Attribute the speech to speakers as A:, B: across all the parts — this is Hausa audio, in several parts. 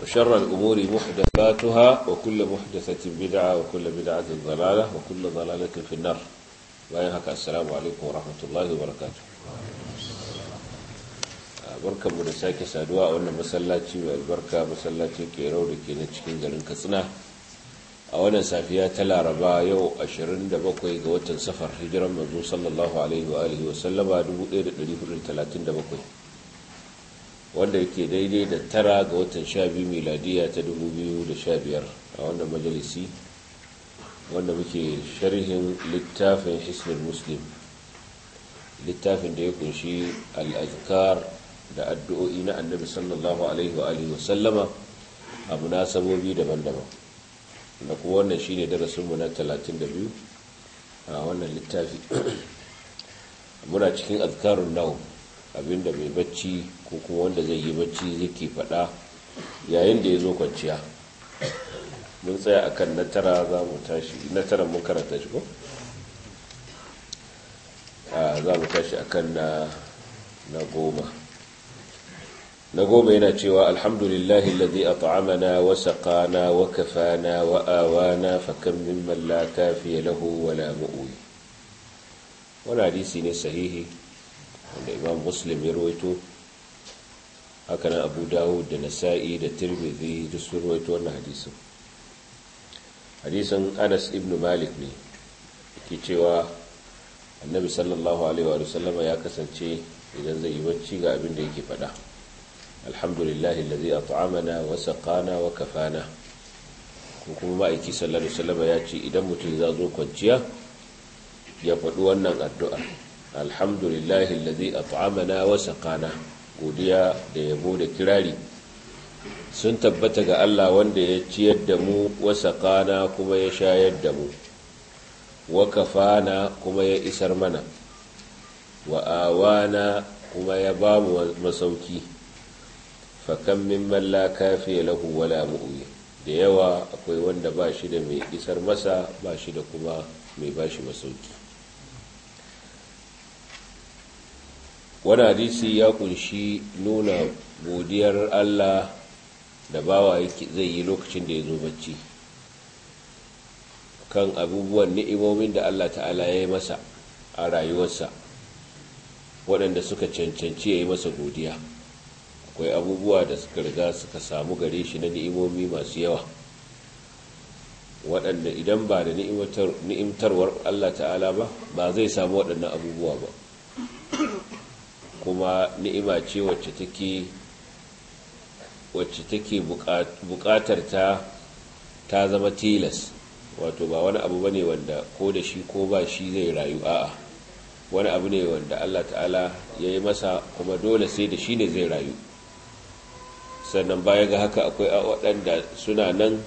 A: وشر الأمور محدثاتها وكل محدثة بدعة وكل بدعة ضلالة وكل ضلالة في النار وينهك السلام عليكم ورحمة الله وبركاته barkan mu da sake saduwa a wannan masallaci mai albarka masallaci ke rau da ke na cikin garin katsina a wannan safiya ta laraba yau 27 ga watan safar hijiran manzo sallallahu alaihi wa alihi wa sallama 1437 wanda yake daidai da tara ga watan 12 miladiya ta 2015 a wannan majalisi wanda muke sharhin littafin hisnul muslim littafin da ya kunshi al-azkar da addu'o'i na annabi sallallahu alaihi wa alihi wa sallama a munasabobi daban-daban da kuma wannan shi ne darasinmu na 32 a wannan littafi muna cikin azkarun nau abinda mai bacci ko kuma wanda zai yi bacci yake fada yayin da ya zo kwanciya mun tsaya akan na tara za mu tashi na tara mun karanta shi ko? za mu tashi akan na goma na goma yana cewa alhamdulillahi alladhi at'amana wa saqana wa kafana wa awana fa kam mimman la kafiya lahu wa la mu'wi wannan hadisi ne sahihi wanda imam muslim ya rawaito haka nan abu dawud da nasa'i da tirmidhi duk sun rawaito wannan hadisin hadisin anas ibn malik ne ke cewa annabi sallallahu alaihi wa sallama ya kasance idan zai yi bacci ga abin da yake faɗa alhamdulillahi alladhi at'amana wa saqana wa kafana kuma ma'aiki sallallahu alaihi wasallam ya ce idan mutum ya zo kwanciya ya faɗi wannan addu'a alhamdulillahi alladhi at'amana wa saqana godiya da yabo da kirari sun tabbata ga Allah wanda ya ciyar da mu wa saqana kuma ya shayar da mu wa kafana kuma ya isar mana wa awana kuma ya ba mu masauki fakan mimman la kafiya lahu wala mu'wi da yawa akwai wanda ba shi da mai isar masa ba shi da kuma mai ba shi masauki wani hadisi ya kunshi nuna godiyar Allah da bawa zai yi lokacin da ya zo bacci kan abubuwan ni'imomin da Allah ta'ala ya yi masa a rayuwarsa waɗanda suka cancanci ya yi masa godiya akwai abubuwa da suka riga suka samu gare shi na ni'imomi masu yawa waɗanda idan ba da ni'imtarwar Allah ta'ala ba ba zai samu waɗannan abubuwa ba kuma ni'ima ce wacce take wacce take buƙatar ta ta zama tilas wato ba wani abu bane wanda ko da shi ko ba shi zai rayu a'a wani abu ne wanda Allah ta'ala ya yi masa kuma dole sai da shi ne zai rayu sannan baya ga haka akwai waɗanda suna nan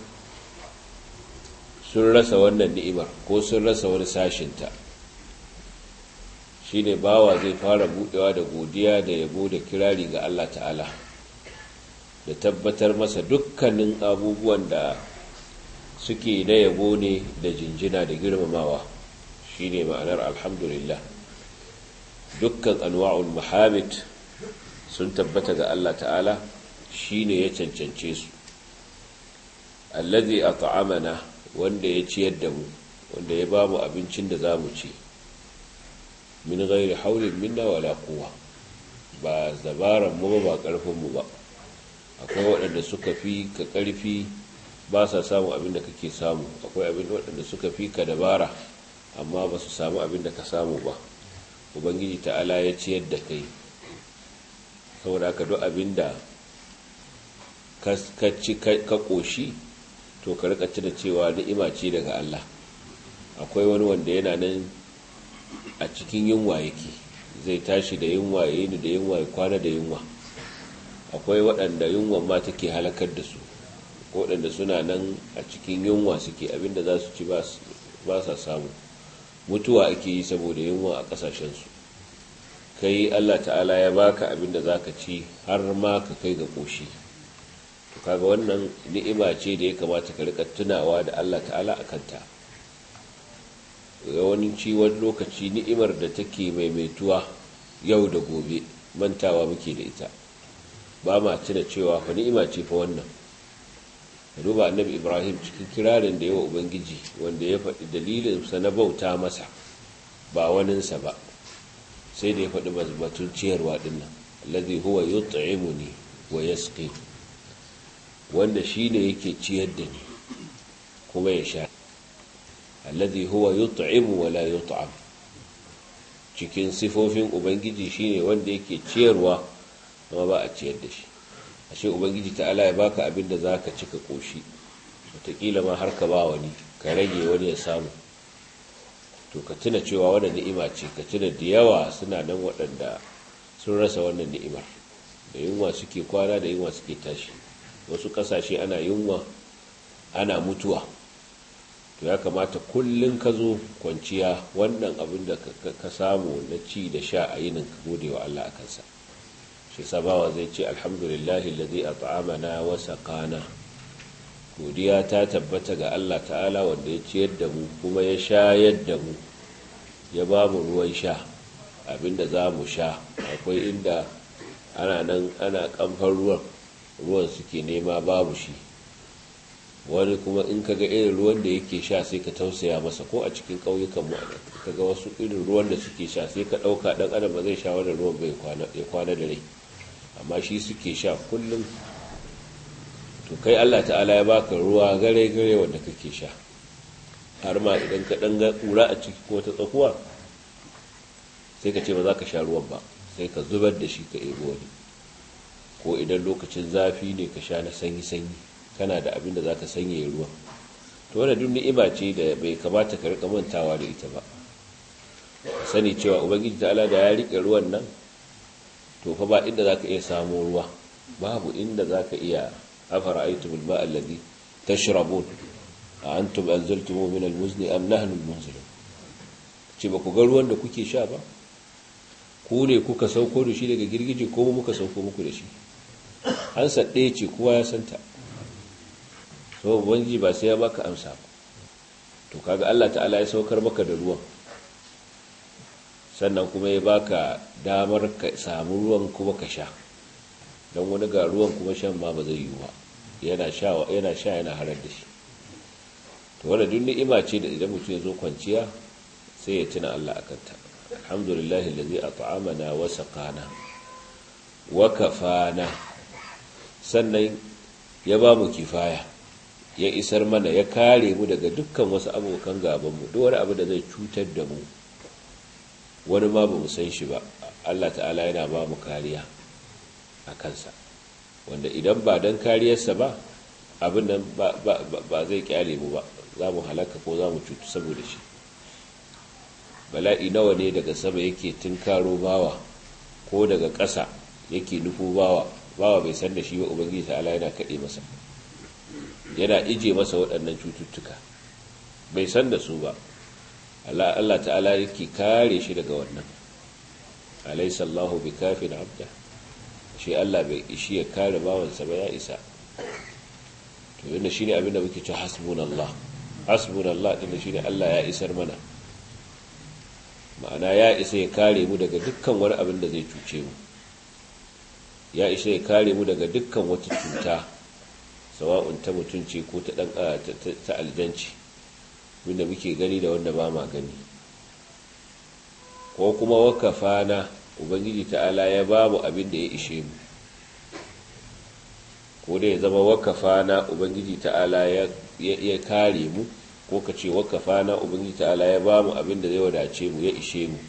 A: sun rasa wannan ni'imar ko sun rasa wani sashinta shi ne bawa zai fara buɗewa da godiya da yabo da kirari ga Allah ta'ala da tabbatar masa dukkanin abubuwan da suke na yabo ne da jinjina da girmamawa shi ne ma'anar alhamdulillah dukkan anwa'ul muhammad sun tabbata ga Allah ta'ala shi ne ya cancance su allazi at'amana wanda ya ciyar da mu wanda ya ba mu abincin da za mu ci min ghairi haulin minna wala quwwa ba zabaran mu ba karfin mu ba akwai waɗanda suka fi ka karfi ba sa samu abin da kake samu akwai abin waɗanda suka fi ka dabara amma ba su samu abin da ka samu ba ubangiji ta'ala ya ciyar da kai saboda ka duk abin da ka ci ka ƙoshi to ka rika tuna cewa ni'ima ce daga Allah akwai wani wanda yana nan a cikin yunwa yake zai tashi da yunwa ya yi da yunwa ya kwana da yunwa akwai waɗanda yunwa ma take halakar da su waɗanda suna nan a cikin yunwa suke abinda za su ci ba sa samu mutuwa ake yi saboda yunwa a ƙasashensu kai Allah ta'ala ya baka abinda za ka ci har ma ka kai ga ƙoshi to kaga wannan ni'ima ce da ya kamata ka rika tunawa da Allah ta'ala a kanta yawanci wani lokaci ni'imar da take maimaituwa yau da gobe mantawa muke da ita ba ma tuna cewa fa ni'ima ce fa wannan ka duba annabi ibrahim cikin kirarin da yawa ubangiji wanda ya faɗi dalilinsa na bauta masa ba waninsa ba sai da ya faɗi batun ciyarwa dinnan allazi huwa yut'imuni wa yasqi wanda shine yake ciyar da ni kuma ya sha allazi huwa yut'imu wa la yut'am cikin sifofin ubangiji shine wanda yake ciyarwa kuma ba a ciyar da shi ashe ubangiji ta'ala ya baka abin da zaka cika koshi wataƙila ma har ka ba wani ka rage wani ya samu to ka tuna cewa wannan ni'ima ce ka tuna da yawa suna nan waɗanda sun rasa wannan ni'imar da yunwa suke kwana da yunwa suke tashi wasu ƙasashe ana yunwa ana mutuwa to ya kamata kullum ka zo kwanciya wannan abin da ka samu na ci da sha a yinin ka gode wa Allah a kansa shi sabawa zai ce alhamdulillahi ladhi at'amana wa saqana godiya ta tabbata ga Allah ta'ala wanda ya ciyar da mu kuma ya shayar da mu ya ba mu ruwan sha abinda za mu sha akwai inda ana nan ana kamfan ruwan ruwan suke nema babu shi wani kuma in kaga irin ruwan da yake sha sai ka tausaya masa ko a cikin ƙauyukan mu kaga wasu irin ruwan da suke sha sai ka ɗauka ɗan adam ba zai sha wannan ruwan bai ya kwana da rai amma shi suke sha kullum to kai Allah ta'ala ya baka ruwa gare gare wanda kake sha har ma idan ka ɗan ga ƙura a ciki ko ta tsakuwa sai ka ce ba za ka sha ruwan ba sai ka zubar da shi ka ebo wani ko idan lokacin zafi ne ka sha na sanyi-sanyi kana da abin da za ka sanya ruwa to wadda duk ni'ima ce da bai kamata ka rika mantawa da ita ba sani cewa ubangiji ta'ala da ya rike ruwan nan to fa ba inda za ka iya samu ruwa babu inda za ka iya afara aitumul ba allazi tashrabun a antum anzaltumu min almuzni am nahnu almunzilun ce ba ku ga ruwan da kuke sha ba ku ne kuka sauko da shi daga girgije ko muka sauko muku da shi an ɗaya ce kowa ya santa so ubangiji ba sai ya baka amsa ba to kaga Allah ta'ala ya saukar maka da ruwan sannan kuma ya baka damar ka samu ruwan kuma ka sha don wani ga ruwan kuma shan ma ba zai yi ba yana sha yana sha yana harar da shi to wanda duk ni'ima ce da idan mutum ya zo kwanciya sai ya tuna Allah akan ta alhamdulillahi allazi at'amana wa saqana wa kafana sannan ya ba mu kifaya ya isar mana ya kare mu daga dukkan wasu abokan gabanmu duk wani abu da zai cutar da mu wani ma ba mu san shi ba Allah ta'ala yana ba mu kariya a kansa wanda idan ba don kariyarsa ba abin nan ba zai kyale mu ba za mu halaka ko za mu cutu saboda shi bala'i nawa ne daga sama yake tunkaro bawa ko daga ƙasa yake nufo bawa bawa bai san da shi ba ubangiji ta'ala yana kaɗe masa yana ije masa waɗannan cututtuka bai san da su ba Allah ta'ala yake kare shi daga wannan alaysa Allahu bikafin abda shi Allah bai ishi ya kare bawansa ba ya isa to yana shine abin da muke cewa hasbunallah hasbunallah din shine Allah ya isar mana ma'ana ya isa ya kare mu daga dukkan wani abin da zai cuce mu ya isa ya kare mu daga dukkan wata cuta sawa'un ta mutunci ko ta dan ta aljanci wanda muke gani da wanda ba ma gani ko kuma wakafa na ubangiji ta'ala ya ba mu abin da ya ishe mu ko da ya zama wakafa na ubangiji ta'ala ya kare mu ko ka ce wakafa na ubangiji ta'ala ya ba mu abin da zai wadace mu ya ishe mu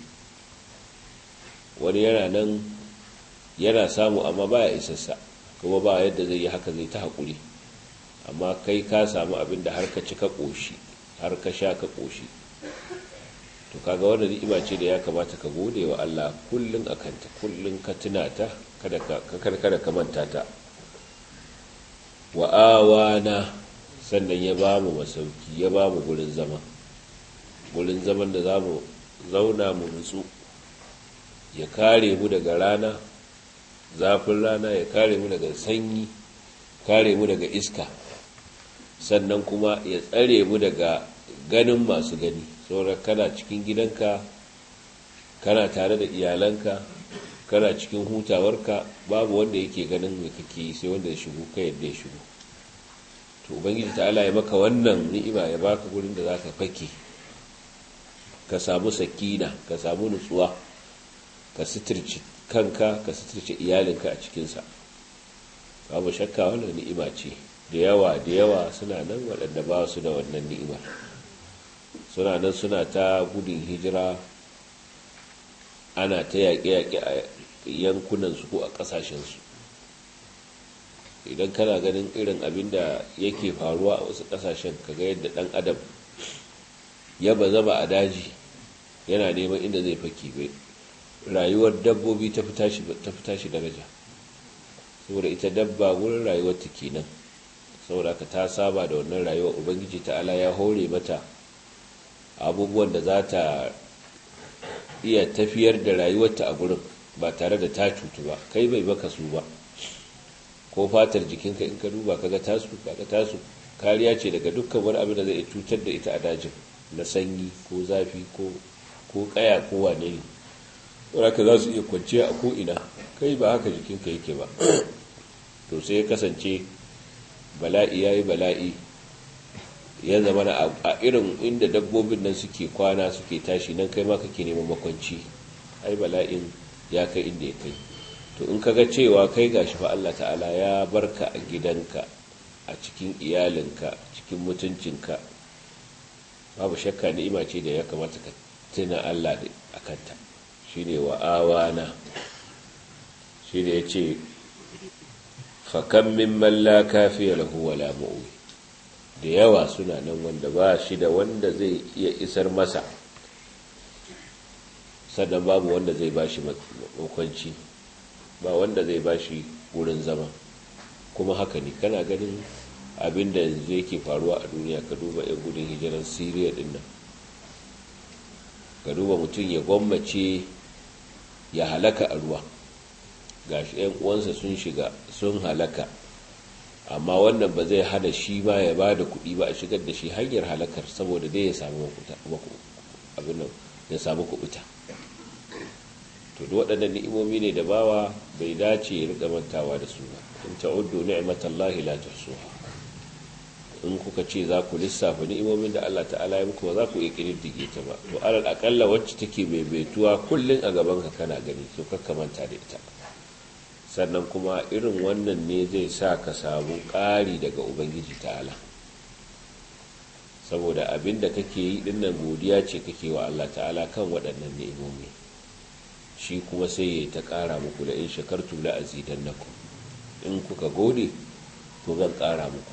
A: wani yana nan yana samu amma ba ya isassa kuma ba yadda zai yi haka zai ta haƙuri amma kai ka samu abin da har ka ci ka ƙoshi har ka sha ka ƙoshi to kaga wanda ni'ima ce da ya kamata ka gode wa Allah kullun akanta kullun ka tuna ta kada ka kada ka manta ta wa awana sannan ya ba mu masauki ya ba mu gurin zama gurin zaman da zamu zauna mu nutsu ya kare mu daga rana zafin rana ya kare mu daga sanyi kare mu daga iska sannan kuma ya tsare mu daga ganin masu gani saboda kana cikin gidanka kana tare da iyalanka kana cikin hutawarka babu wanda yake ganin mai kake sai wanda ya shigo ka yadda ya shigo to to ubangiji ta'ala ya maka wannan ni'ima ya baka gurin da zaka fake ka samu sakina ka samu nutsuwa ka sitirci kanka ka sitirci iyalinka a cikinsa babu shakka wannan ni'ima ce da yawa da yawa suna nan waɗanda ba su da wannan ni'imar suna nan suna ta gudun hijira ana ta yaƙe-yaƙe a yankunansu ko a ƙasashensu idan kana ganin irin abin da yake faruwa a wasu ƙasashen kaga yadda ɗan adam ya ba zama a daji yana neman inda zai fake bai rayuwar dabbobi ta fi tashi daraja saboda ita dabba wurin rayuwar ta kenan saboda ka ta saba da wannan rayuwar ubangiji ta'ala ya hore mata abubuwan da za ta iya tafiyar da rayuwarta a gurin ba tare da ta cutu ba kai bai baka su ba ko fatar jikinka in ka duba kaga tasu kaga tasu kariya ce daga dukkan wani abin da zai cutar da ita a dajin na sanyi ko zafi ko ko kaya ko wane ne saboda za su iya kwanciya a ko'ina kai ba haka jikinka yake ba to sai ya kasance bala'i ya yi bala'i ya zama na a irin inda dabbobin nan suke kwana suke tashi nan kai ma kake neman makwanci ai bala'in ya kai inda ya kai to in kaga cewa kai gashi fa Allah ta'ala ya barka a gidanka a cikin iyalinka cikin mutuncinka babu shakka ni'ima ce da ya kamata ka tuna Allah da akanta shine wa awana shine yace fa kam mimman la kafiya lahu wala mu'wi da yawa suna nan wanda ba shi da wanda zai iya isar masa sannan babu wanda zai ba shi makwanci ba wanda zai ba shi wurin zama kuma haka ne kana ganin abin da yanzu yake faruwa a duniya ka duba 'yan gudun hijirar siriya din nan ka duba mutum ya gwammace ya halaka a ruwa gashi 'yan uwansa sun shiga sun halaka amma wannan ba zai hana shi ma ya ba da kuɗi ba a shigar da shi hanyar halakar saboda dai ya samu ya samu kuɓuta to da waɗannan ni'imomi ne da bawa bai dace ya riƙa mantawa da su ba in ta'uddu ni'matallahi la tuhsuha in kuka ce za ku lissafa ni'imomin da Allah ta'ala ya muku ba za ku iya kididdige ta ba to alal akalla wacce take maimaituwa kullun a gaban ka kana gani to kakka manta da ita sannan kuma irin wannan ne zai sa ka samu ƙari daga ubangiji ta'ala saboda abin da kake yi dinnan godiya ce kake wa Allah ta'ala kan waɗannan ni'imomi shi kuma sai ya ta ƙara muku da in shakartu la azidannakum in kuka gode to zan ƙara muku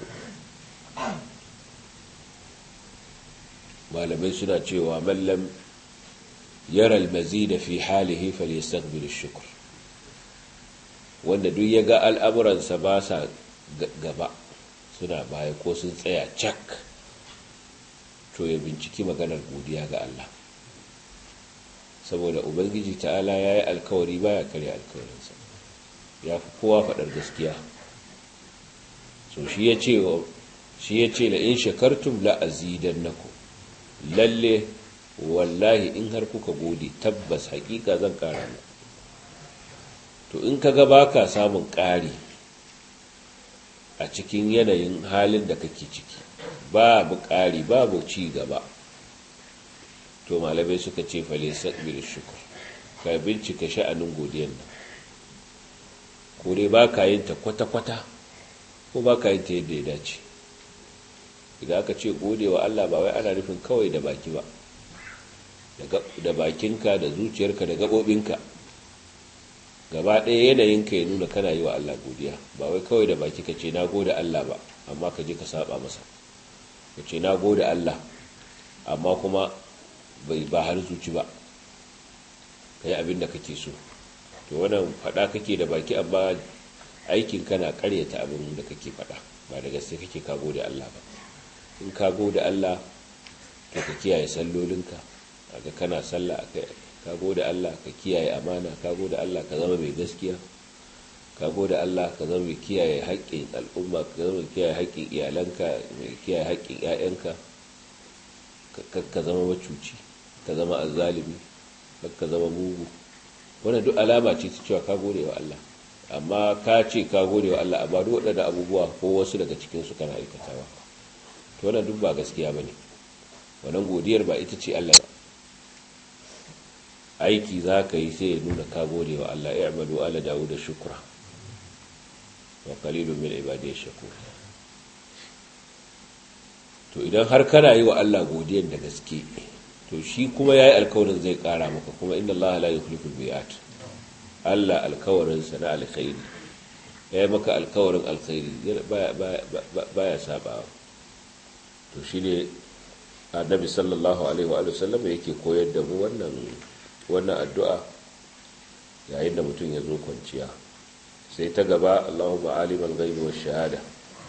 A: malamai suna cewa mallam yara almazida fi halihi falyastaqbil ash-shukr wanda duk ya ga al'amuransa ba sa gaba suna baya ko sun tsaya cak to ya binciki maganar godiya ga Allah saboda ubangiji ta'ala ya yi alkawari baya karya alkawarinsa ya fi kowa faɗar gaskiya so shi ya ce shi ya ce la in shakartum la azidannakum lalle wallahi in har kuka gode tabbas hakika zan kara mu to in kaga baka samun ƙari a cikin yanayin halin da kake ciki babu ƙari babu ci gaba to malamai suka ce fale sabir shukur ka bincika sha'anin godiyan nan ko dai baka yin ta kwata-kwata ko baka yin ta yadda ya dace idan aka ce gode wa Allah ba wai ana nufin kawai da baki ba da bakinka da zuciyarka da gaɓoɓinka gaba ɗaya yanayinka ya nuna kana yi wa Allah godiya ba wai kawai da baki ka ce na gode Allah ba amma ka je ka saba masa ka ce na gode Allah amma kuma bai ba har zuci ba ka yi abin da kake so to wannan faɗa kake da baki amma aikin kana karyata abin da kake faɗa ba da gaske kake ka gode Allah ba in ka gode Allah to ka kiyaye sallolinka kaga kana sallah ka gode Allah ka kiyaye amana ka gode Allah ka zama mai gaskiya ka gode Allah ka zama mai kiyaye haƙƙin al'umma ka zama mai kiyaye haƙƙin iyalanka mai kiyaye haƙƙin ƴaƴanka ka zama macuci ka zama azzalimi ka zama mugu wannan duk alama ce ta cewa ka gode wa Allah amma ka ce ka gode wa Allah amma duk waɗanda abubuwa ko wasu daga cikinsu kana aikatawa to wannan duk ba gaskiya ba ne wannan godiyar ba ita ce Allah ba aiki za ka yi sai ya nuna ka gode wa Allah ya amalu ala dawo da shukura wa qalilun min ibadiy shakur to idan har kana yi wa Allah godiyar da gaske to shi kuma yayi alkawarin zai kara maka kuma inna Allah la yukhlifu al-mi'at Allah alkawarin sa na alkhairi yayi maka alkawarin alkhairi baya baya sabawa to shine annabi sallallahu alaihi wa sallam yake koyar da mu wannan wannan addu'a yayin da mutum ya zo kwanciya sai ta gaba Allahumma alimal ghaibi wash shahada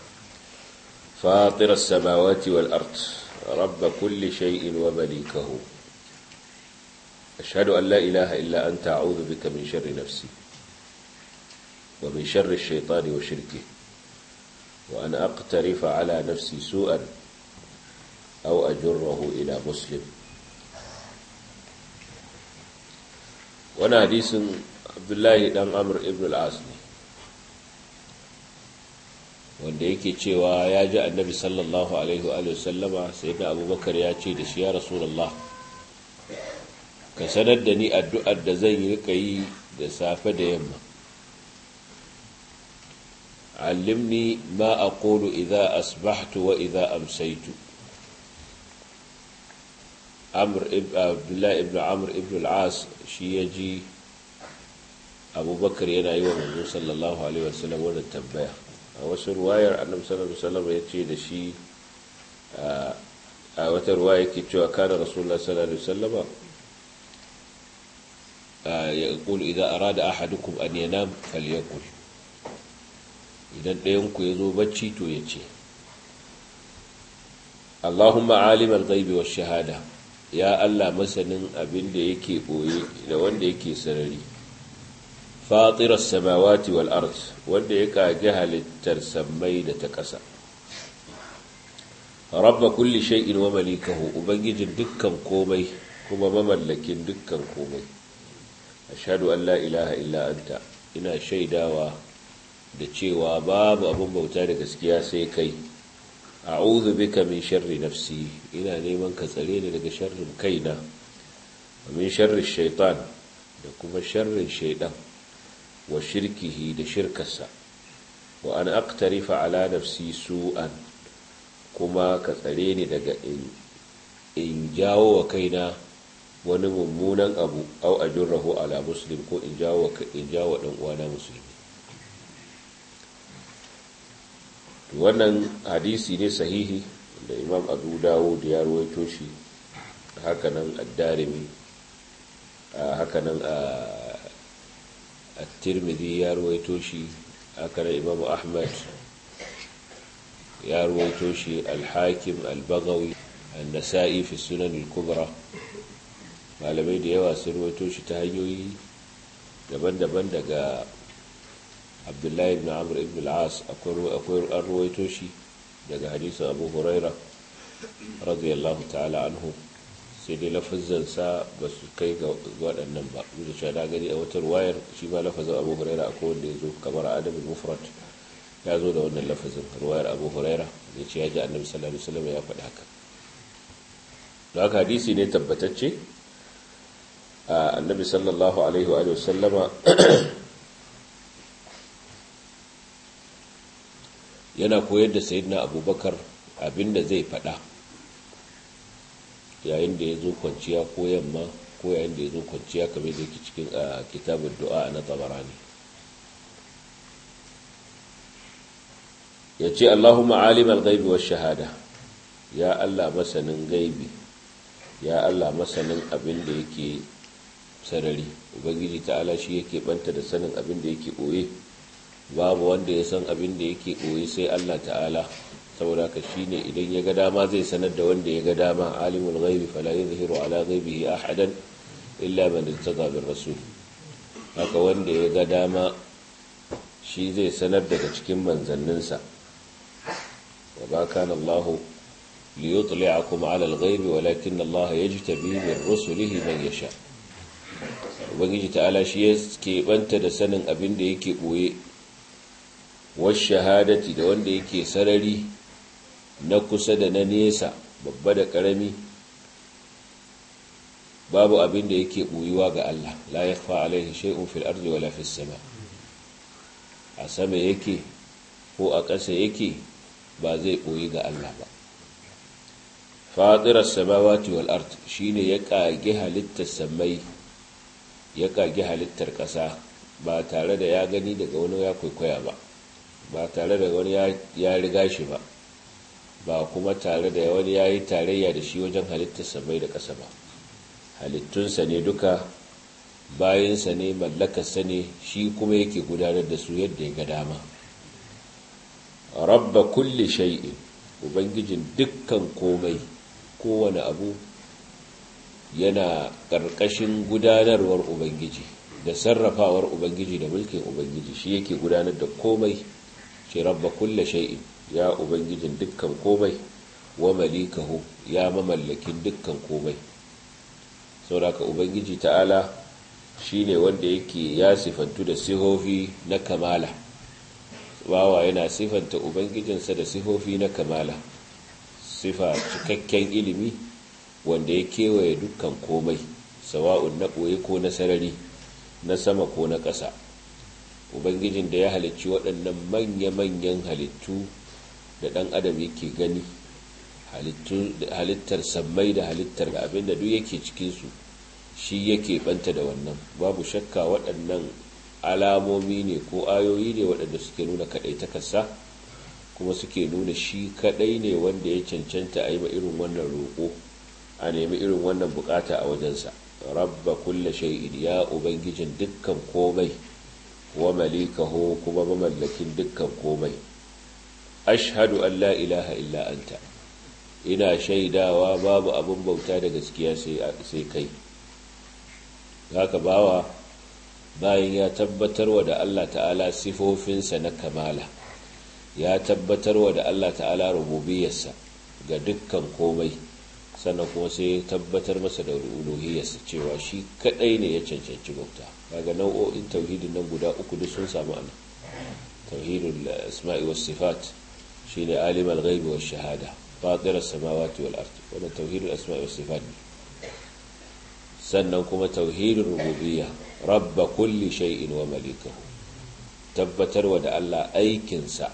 A: fatir as-samawati wal ard rabb kulli shay'in wa malikahu ashhadu an la ilaha illa anta a'udhu bika min sharri nafsi wa min sharri ash-shaytani wa shirkihi wa an aqtarifa ala nafsi su'an aw ajurruhu ila muslim wani hadisin abdullahi dan amur ibn al-as ne wanda yake cewa ya ji annabi sallallahu alaihi wa sallama sai da abubakar ya ce da shi ya rasulallah ka sanar da ni addu'ar da zan yi rika yi da safe da yamma allimni ma aqulu idza asbahtu wa idza amsaytu abdullahi ibn amur ibn al-as shi ya ji abubakar yana yi wa manzo sallallahu alaihi wasallam wannan tambaya a wasu ruwayar annabi sallallahu alaihi wasallam ya ce da shi a wata ruwaya yake cewa kana rasulullah sallallahu alaihi wasallam ya qulu idza arada ahadukum an yanam falyaqul idan ɗayan ku yazo bacci to ya ce Allahumma alimal ghaibi wash shahada ya Allah masanin abin da yake ɓoye da wanda yake sarari fatirar samawati wal ard wanda ya kage halittar sammai da ta ƙasa rabba kulli shay'in wa malikahu ubangijin dukkan komai kuma mamallakin dukkan komai ashhadu an la ilaha illa anta ina shaidawa da cewa babu abin bauta da gaskiya sai kai a'udhu bika min sharri nafsi ina neman ka tsare ni daga sharrin kaina wa min sharri shaitan da kuma sharrin shaidan wa shirkihi da shirkarsa wa an aqtarifa ala nafsi su'an kuma ka tsare ni daga in in jawo wa kaina wani mummunan abu au ajurrahu ala muslim ko in jawo in jawo dan uwana musulmi wannan hadisi ne sahihi da imam abu dawud ya ruwaito shi hakanan ad-darimi hakanan at-tirmidhi ya ruwaito shi hakanan imam ahmad ya ruwaito shi al-hakim al-baghawi an-nasa'i fi sunan al-kubra malamai da yawa sun ruwaito shi ta hanyoyi daban-daban daga abdullahi ibn amr ibn al-as akwai an ruwaito shi daga hadisun abu huraira radiyallahu ta'ala anhu sai dai lafazansa ba su kai ga waɗannan ba da cewa na gani a wata ruwayar shi ma lafazin abu huraira akwai wanda ya zo kamar adamin mufrat ya zo da wannan lafazin ruwayar abu huraira da ce ya ji annabi sallallahu alaihi wasallam ya faɗi haka da haka hadisi ne tabbatacce annabi sallallahu alaihi wa sallama yana koyar da sayidina abubakar abinda zai fada yayin da ya zo kwanciya ko yamma ko yayin da ya zo kwanciya kamar da yake cikin kitabun du'a na tabarani ya ce allahumma alimar gaibi wa shahada ya allah masanin gaibi ya allah masanin abin da yake sarari ubangiji ta'ala shi yake banta da sanin abin da yake ɓoye babu wanda ya san abin da yake ɓoye sai Allah ta'ala saboda ka shine idan ya ga dama zai sanar da wanda ya ga dama alimul ghaibi fala yuzhiru ala ghaibihi ahadan illa man irtada bir rasul haka wanda ya ga dama shi zai sanar daga cikin manzanninsa wa ba kana Allah liyutli'akum ala al-ghaibi walakin Allah yajtabi min rusulihi man yasha ubangiji ta'ala shi ya keɓanta da sanin abin da yake ɓoye wasu shahadati da wanda yake sarari na kusa da na nesa babba da ƙarami babu abin da yake ɓoyuwa ga Allah la ya fa alaihi shay'un fil ardi wala fis sama a sama yake ko a ƙasa yake ba zai ɓoyi ga Allah ba fadirar samawati wal ard shine ya kage halittar samai ya kage halittar ƙasa ba tare da ya gani daga wani ya kwaikwaya ba ba tare da wani ya riga shi ba ba kuma tare da wani ya yi tarayya da shi wajen halittar samai da ƙasa ba halittunsa ne duka bayansa ne mallakarsa ne shi kuma yake gudanar da su yadda ya ga dama rabba kulli shay'in ubangijin dukkan komai kowane abu yana ƙarƙashin gudanarwar ubangiji da sarrafawar ubangiji da mulkin ubangiji shi yake gudanar da komai ce rabba kulle shay'in ya ubangijin dukkan komai wa malikahu ya mamallakin dukkan komai sauraka ubangiji ta'ala shine wanda yake ya sifantu da sihofi na kamala bawa yana sifanta ubangijinsa da sifofi na kamala sifa cikakken ilimi wanda ya kewaye dukkan komai sawa'un na ɓoye ko na sarari na sama ko na ƙasa ubangijin da ya halicci waɗannan manya-manyan halittu da ɗan adam yake gani halittar sammai da halittar da abin da duk yake cikinsu shi yake ɓanta da wannan babu shakka waɗannan alamomi ne ko ayoyi ne waɗanda suke nuna kaɗai takasa kuma suke nuna shi kaɗai ne wanda ya cancanta a yi ma irin wannan roƙo a nemi irin wannan bukata a wajensa rabba kulla shay'in ya ubangijin dukkan komai wa malikahu kuma mamallakin dukkan komai ashhadu an la ilaha illa anta ina shaidawa babu abin bauta da gaskiya sai kai haka bawa bayan ya tabbatarwa da Allah ta'ala sifofinsa na kamala ya tabbatarwa da Allah ta'ala rububiyarsa ga dukkan komai sannan kuma sai tabbatar masa da uluhiyarsa cewa shi kadai ne ya cancanci bauta kaga nau'o'in tauhidin nan guda uku duk sun samu ana tauhidul asma'i was sifat shine alimul ghaibi wash shahada fatir as-samawati wal ard wannan tauhidul asma'i was sifat sannan kuma tauhidul rububiyya rabba kulli shay'in wa malikahu tabbatarwa da Allah aikinsa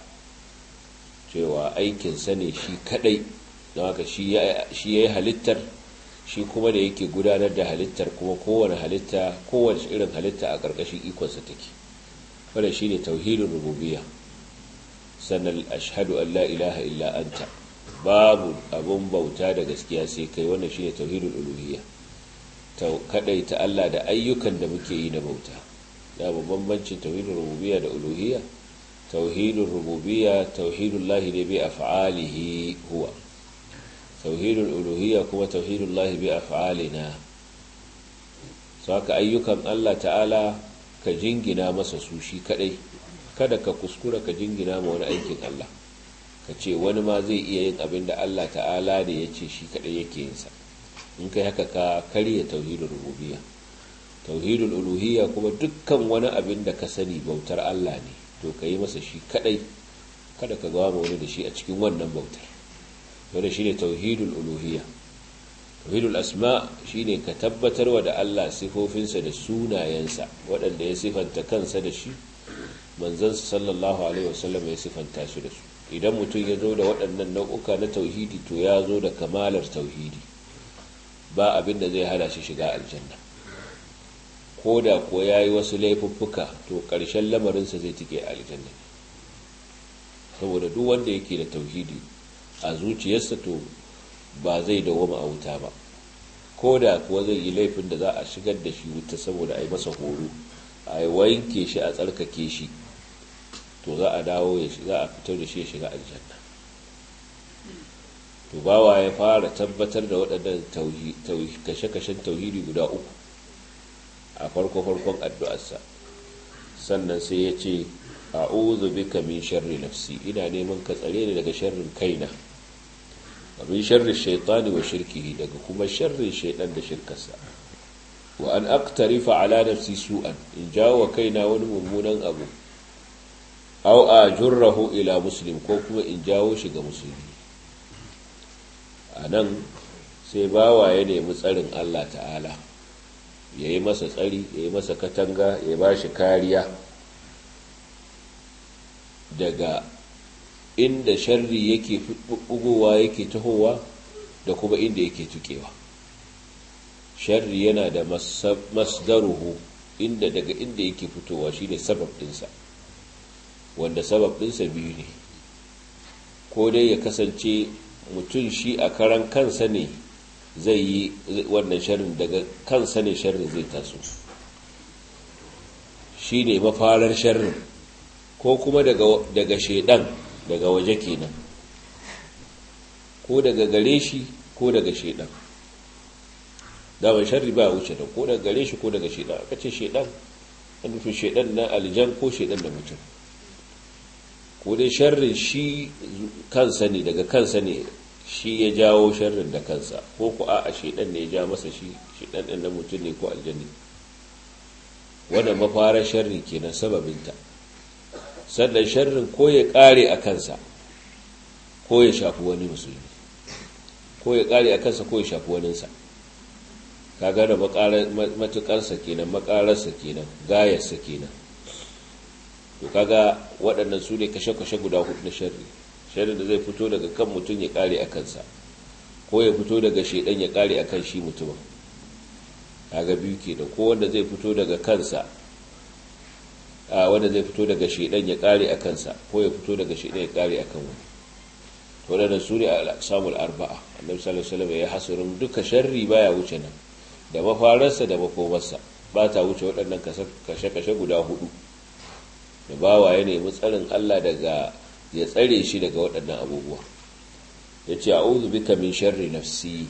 A: cewa aikinsa ne shi kadai don haka shi ya yi halittar shi kuma da yake gudanar da halittar kuma kowane halitta kowane irin halitta a ƙarƙashin ikonsa take wadda shi ne tauhidin rububiya sannan ashhadu an la ilaha illa anta babu abun bauta da gaskiya sai kai wannan shi ne tauhidin uluhiyya ta Allah da ayyukan da muke yi na bauta da bambancin tauhidin rububiyya da uluhiyya tauhidin rububiyya tauhidun lahi ne bi af'alihi huwa tauhidul uluhiyya kuma tauhidul lahi bi af'alina saka ayyukan Allah ta'ala ka jingina masa su shi kadai kada ka kuskura ka jingina ma wani aikin Allah ka ce wani ma zai iya yin abin da Allah ta'ala da ya ce shi kadai yake yin sa in kai haka ka karya tauhidul rububiyya tauhidul uluhiyya kuma dukkan wani abin da ka sani bautar Allah ne to ka yi masa shi kadai kada ka gawa wani da shi a cikin wannan bautar wanda shine tauhidul uluhiyya tauhidul asma shine ka tabbatarwa da Allah sifofinsa da sunayensa waɗanda ya sifanta kansa da shi manzansa sallallahu alaihi wasallam ya sifanta su da su idan mutum ya zo da waɗannan nau'uka na tauhidi to ya zo da kamalar tauhidi ba abin da zai hana shi shiga aljanna ko da ko ya yi wasu laifuffuka to ƙarshen lamarinsa zai tike aljanna saboda duk wanda yake da tauhidi a zuciyarsa to ba zai dawoma a wuta ba ko da kuwa zai yi laifin da za a shigar da shi wuta saboda a yi masa horo a yi wanke shi a tsarkake shi to za a dawo za a fitar da shi ya shiga aljanna to bawa ya fara tabbatar da waɗannan kashe-kashen tauhidi guda uku a farko-farkon addu'arsa sannan sai ya ce a'udhu bika min sharri nafsi ina neman ka tsare ni daga sharrin kaina wa min sharri shaytani wa shirkihi daga kuma sharrin shaytan da shirkarsa wa an aqtarifa ala nafsi su'an in jawo kaina wani mummunan abu aw ajurrahu ila muslim ko kuma in jawo shi ga musulmi anan sai bawa ya nemi tsarin Allah ta'ala ya yi masa tsari ya yi masa katanga ya ba shi kariya daga inda sharri yake bugowa yake tahowa da kuma inda yake tukewa sharri yana da masdaruhu inda daga inda yake fitowa shine sabab dinsa wanda sabab dinsa biyu ne ko dai ya kasance mutum shi a karan kansa ne zai yi wannan sharrin daga kansa ne sharrin zai taso shi ne mafarar sharrin ko kuma daga shaidan daga waje kenan ko daga gare shi ko daga shaidan daman sharri ba wuce da ko daga gare shi ko daga shaidan aka ce shaidan an nufin shaidan na aljan ko shaidan da mutum ko dai sharrin shi kansa ne daga kansa ne shi ya jawo sharrin da kansa ko ku a shaidan ne ya ja masa shi shaidan ɗin na mutum ne ko aljanni wanda mafarar sharri kenan sababinta sannan sharrin ko ya ƙare a kansa ko ya shafi wani musulmi ko ya ƙare a kansa ko ya shafi waninsa ka gane matuƙarsa kenan makararsa kenan gayarsa kenan to kaga waɗannan su ne kashe-kashe guda hudu na sharri sharri da zai fito daga kan mutum ya ƙare a kansa ko ya fito daga shaidan ya ƙare a kan shi mutumin kaga biyu kenan ko wanda zai fito daga kansa a wanda zai fito daga shaidan ya ƙare a kansa ko ya fito daga shaidan ya ƙare a kan wani to waɗannan su ne a samun arba'a annabi sallallahu alaihi wasallam ya hasurin duka sharri baya wuce nan da mafararsa da makomarsa ba ta wuce waɗannan kashe-kashe guda hudu da bawa ya nemi tsarin Allah daga ya tsare shi daga waɗannan abubuwa ya ce a'udhu bika min sharri nafsi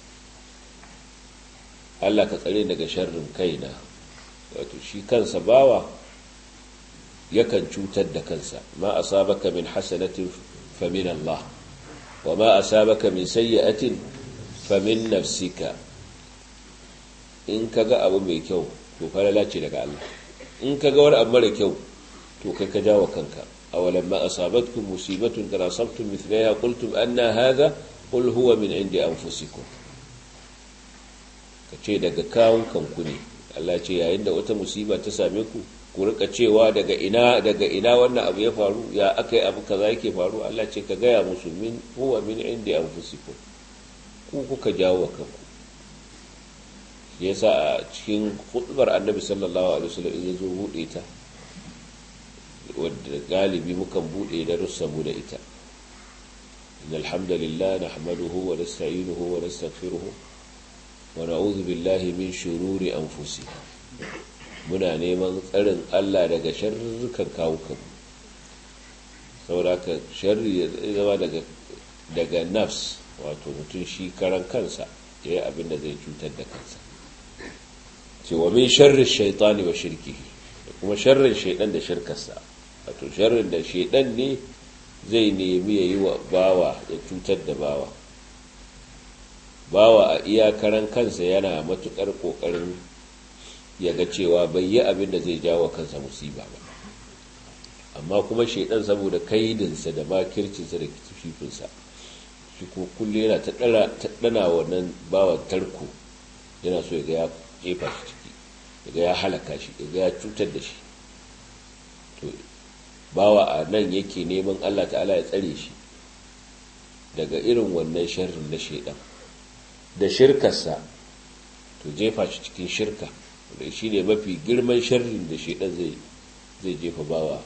A: Allah ka tsare daga sharrin kaina wato shi kansa bawa yakan cutar da kansa ma asabaka min hasanatin fa min Allah wa ma asabaka min sayyi'atin fa min nafsika in kaga abu mai kyau to falala ce daga Allah in kaga wani abu mara kyau to kai ka jawo kanka awalan ma asabatkum musibatun kana asabtum mithlaha qultum anna hadha qul huwa min indi anfusikum kace daga kawun kanku ne Allah ce yayin da wata musiba ta same ku ku rika cewa daga ina daga ina wannan abu ya faru ya akai abu kaza yake faru Allah ce ka gaya musu min huwa min indi anfusikum ku kuka jawo kanku yasa a cikin hudubar annabi sallallahu alaihi wasallam in zo bude ta wadda galibi mukan bude da russamu da ita إن الحمد لله نحمده ونستعينه ونستغفره ونعوذ بالله من شرور أنفسنا muna neman tsarin Allah daga sharrukan kawukan sauraka sharri ya zama daga daga nafs wato mutum shi karan kansa ya yi abin da zai cutar da kansa cewa min sharrin shaitani wa shirki da kuma sharrin shaidan da shirkarsa wato sharrin da shaidan ne zai nemi ya yi wa bawa ya cutar da bawa bawa a iyakaran kansa yana matukar kokarin ya ga cewa bai yi abin da zai jawo kansa musiba ba amma kuma shaidan saboda kaidinsa da makircinsa da kififinsa shi ko kulle yana ta dana wannan bawa tarko yana so ya ga ya jefa shi ciki ya ga ya halaka shi ya ga ya cutar da shi to bawa a nan yake neman Allah ta'ala ya tsare shi daga irin wannan sharrin na shaidan da shirkarsa to jefa shi cikin shirka da shi ne mafi girman sharrin da shaidan zai zai jefa bawa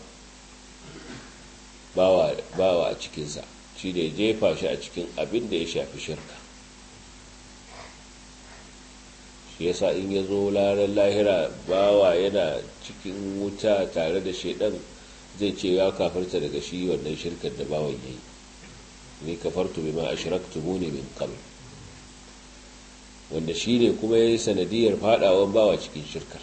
A: bawa bawa a cikinsa shi ne jefa shi a cikin abin da ya shafi shirka shi yasa in ya zo larar lahira bawa yana cikin wuta tare da shaidan zai ce ya kafarta daga shi wannan shirkar da bawan yayi ni kafartu bima ashraktumuni min qabl wanda shi ne kuma yayi sanadiyar fadawan bawa cikin shirkar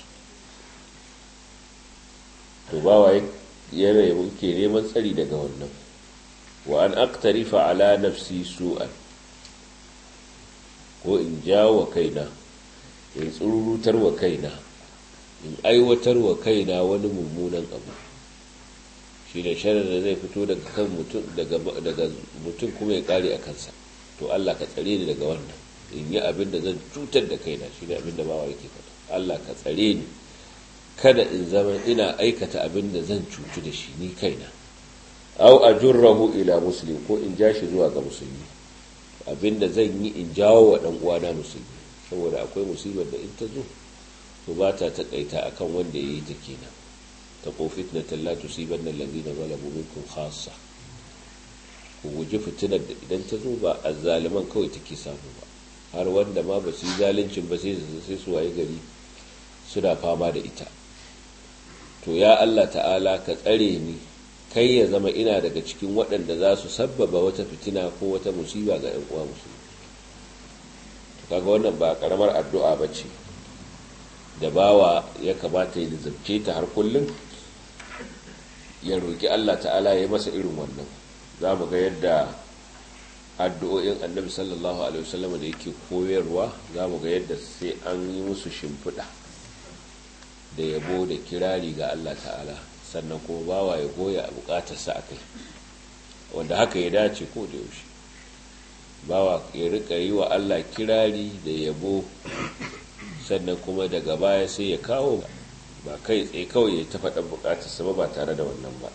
A: to bawa yana muke neman tsari daga wannan wa an aqtarifa ala nafsi su'an ko in jawo kaina in tsururutar wa kaina in aiwatar wa kaina wani mummunan abu shi da sharar da zai fito daga kan mutum daga mutum kuma ya kare a kansa to Allah ka tsare ni daga wannan in yi abin da zan cutar da kaina shi ne abin da bawa yake faɗa Allah ka tsare ni kada in zama ina aikata abin da zan cutu da shi ni kaina au ajurrahu ila muslim ko in ja shi zuwa ga musulmi abin da zan yi in jawo wa dan uwana musulmi saboda akwai musibar da in ta zo to ba ta takaita akan wanda ya yi ta kenan ta ko fitnatan la tusibanna alladhina zalamu minkum khassa ku guji fitinar da idan ta zo ba azzaliman kawai take samu ba har wanda ma ba su yi zaluncin ba sai su waye gari suna fama da ita to ya Allah ta'ala ka tsare ni kai ya zama ina daga cikin waɗanda za su sabbaba wata fitina ko wata musiba ga 'yan uwa musulmi kaga wannan ba karamar addu'a ba ce da bawa ya kamata ya lizabce ta har kullum ya roƙi Allah ta'ala ya masa irin wannan za mu ga yadda addu'o'in annabi sallallahu alaihi wasallam da yake koyarwa za mu ga yadda sai an yi musu shimfiɗa da yabo da kirari ga Allah ta'ala sannan kuma bawa ya goya bukatarsa a kai wanda haka ya dace ko da yaushe bawa ya rika yi wa Allah kirari da yabo sannan kuma daga baya sai ya kawo ba kai tsaye kawai ya ta faɗa bukatarsa ba ba tare da wannan ba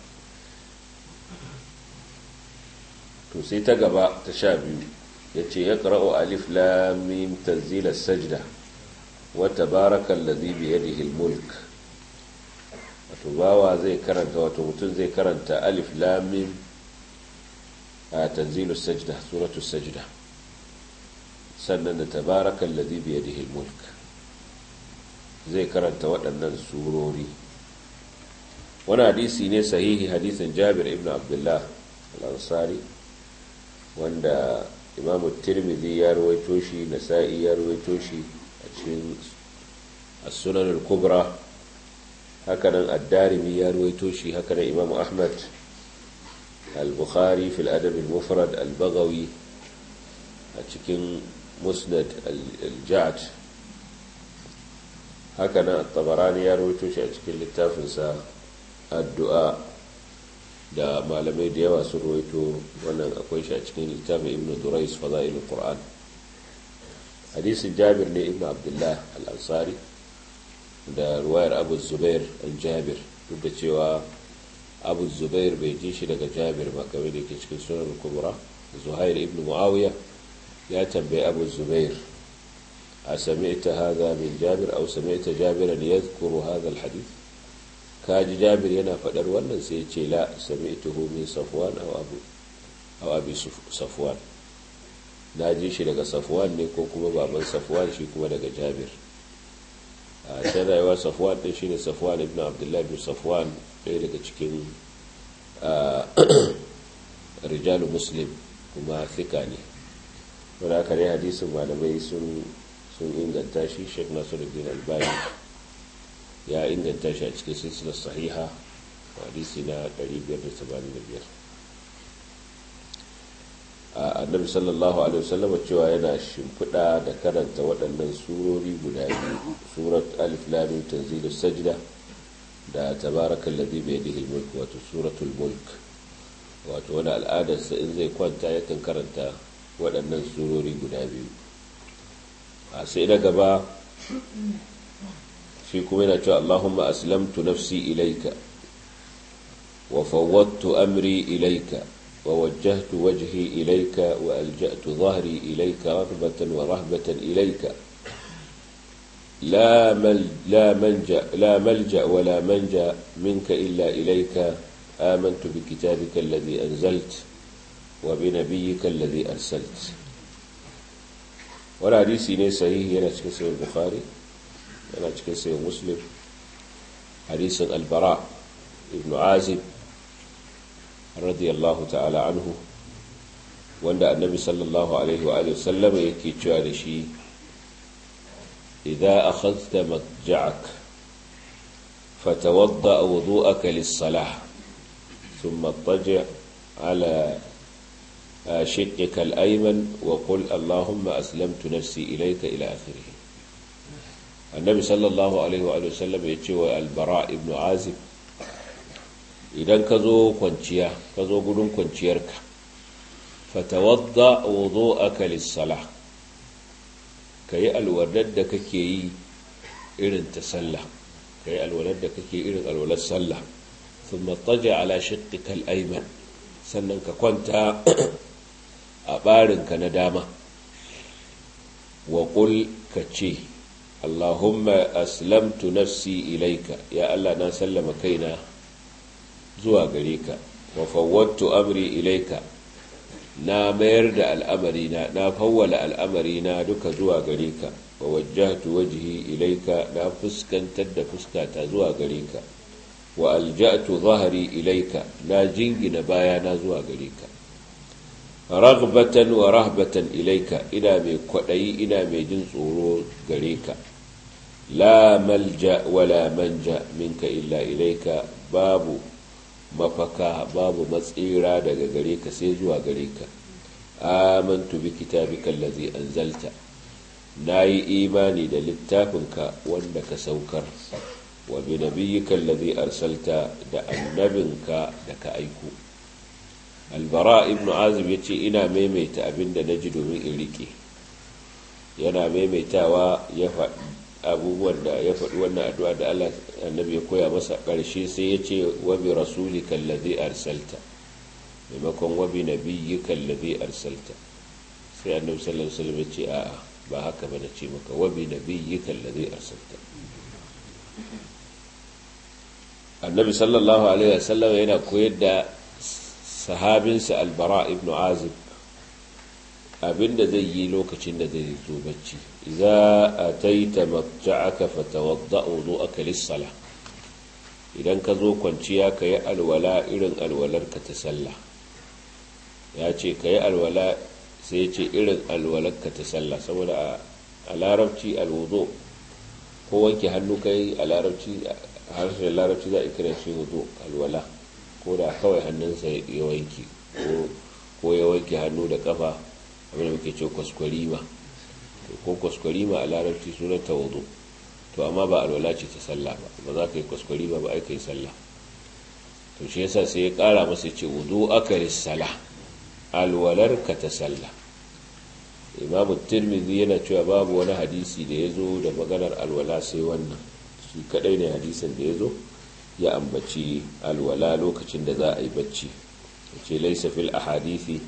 A: to sai ta gaba ta sha biyu ya ce ya ƙara'o alif lamim tanzilar sajda wata barakan lazi biyadihi mulk wato bawa zai karanta wato mutum zai karanta alif lamim a tanzilu sajda suratu sajda sannan da tabarakan lazi biyadihi mulk zai karanta waɗannan surori wani hadisi ne sahihi hadisin jabir ibn abdullah al-ansari wanda imamu tirmidhi ya rawaito shi nasa'i ya rawaito shi a cikin as-sunan al-kubra hakanan ad-darimi ya rawaito shi hakanan imamu ahmad al-bukhari fi al-adab al-mufrad al-baghawi a cikin musnad al-ja'd hakanan at-tabarani ya rawaito shi a cikin littafinsa addu'a da malamai da yawa sun rawaito wannan akwai shi a cikin littafin ibn durais fada'ilul qur'an hadisin jabir ne ibn abdullah al-ansari da ruwayar abu zubair an jabir duk da cewa abu zubair bai ji shi daga jabir ba kamar da ke cikin sunan kubra zuhair ibn muawiya ya tambayi abu zubair a sami'ta hadha min jabir aw sami'ta jabiran yadhkuru hadha al-hadith kaji jabir yana faɗar wannan sai ce la sami'tuhu min safwan aw abu aw abi safwan na ji shi daga safwan ne ko kuma baban safwan shi kuma daga jabir a can rayuwa safwan din shine safwan ibn abdullahi ibn safwan ɗaya daga cikin rijalu muslim kuma thika ne wanda aka ne hadisin malamai sun inganta shi sheikh nasiruddin albani ya inganta shi a cikin silsilar sahiha hadisi na 585 a annabi sallallahu alaihi wasallam cewa yana shimfiɗa da karanta waɗannan surori guda biyu surat alif lam tanzilus sajda da tabarakal ladhi bi yadihi mulk wato suratul mulk wato wani al'adar sa in zai kwanta yakan karanta waɗannan surori guda biyu a sai da gaba shi kuma yana cewa Allahumma aslamtu nafsi ilaika wa fawwadtu amri ilaika wa wajjahtu wajhi ilaika wa alja'tu dhahri ilaika raghbatan wa rahbatan ilaika لا مل لا منجا لا ملجا ولا منجا منك الا اليك امنت بكتابك الذي انزلت وبنبيك الذي ارسلت ولا حديث ne sahihi yana cikin sahih bukhari yana cikin sai muslim hadisin albara ibn azib radiyallahu ta'ala anhu wanda annabi sallallahu alaihi wa sallam yake cewa da shi idza akhadhta madja'ak fatawadda wudu'aka lis-salah thumma ittaji' ala شقك الأيمن وقل اللهم أسلمت نفسي إليك إلى آخره annabi sallallahu alaihi wa sallam ya ce wa albara ibn azib idan ka zo kwanciya ka zo gudun kwanciyarka fatawadda wudu'aka lis-salah kayi alwadar da kake yi irin ta sallah kayi alwadar da kake irin alwalar sallah thumma taja ala shiqqika al-ayman sannan ka kwanta a barinka na dama wa qul ka ce allahumma aslamtu nafsi ilaika ya allah na sallama kaina zuwa gare ka wa fawwattu amri ilaika na mayar da al'amarina na fawwala al'amarina duka zuwa gare ka wa wajjahtu wajhi ilaika na fuskantar da fuskata zuwa gare ka wa alja'tu zahri ilaika na jingina bayana zuwa gare ka raghbatan wa rahbatan ilaika ina mai kwadayi ina mai jin tsoro gare ka la malja wala manja minka illa ilaika babu mafaka babu matsira daga gare ka sai zuwa gare ka amantu bi kitabika allazi anzalta nayi imani da littafinka wanda ka saukar wa bi nabiyyika allazi arsalta da annabinka da ka aiko albara ibnu azib yace ina maimaita abinda naji domin in rike yana maimaitawa ya faɗi abubuwan da ya faɗi wannan addu'a da Allah annabi ya koya masa ƙarshe sai ya ce wa bi rasulika allazi arsalta maimakon wa bi nabiyyika allazi arsalta sai annabi sallallahu alaihi wasallam ya ce a'a ba haka ba na ce maka wa bi nabiyyika allazi arsalta annabi sallallahu alaihi wasallam yana koyar da sahabinsa albara ibnu azib abinda zai yi lokacin da zai zo bacci idza ataita mabta'aka fatawadda wudu'aka lis-salah idan ka zo kwanciya ka yi alwala irin alwalarka ta sallah ya ce ka yi alwala sai ya ce irin alwalarka ta sallah saboda a larabci alwudu ko wanke hannu ka yi a larabci harshen larabci za a kira shi wudu alwala ko da kawai hannunsa ya wanke ko ya wanke hannu da kafa abinda muke ce kwaskwarima ko kwaskwarima a larabci sunan ta wudu to amma ba alwala ce ta sallah ba ba za ka yi kwaskwarima ba ai ka yi sallah to shi yasa sai ya kara masa ce wudu akaris sala alwalar ka ta sallah imamu tirmidhi yana cewa babu wani hadisi da ya zo da maganar alwala sai wannan shi kadai ne hadisin da ya zo ya ambaci alwala lokacin da za a yi bacci ce laisa fil ahadithi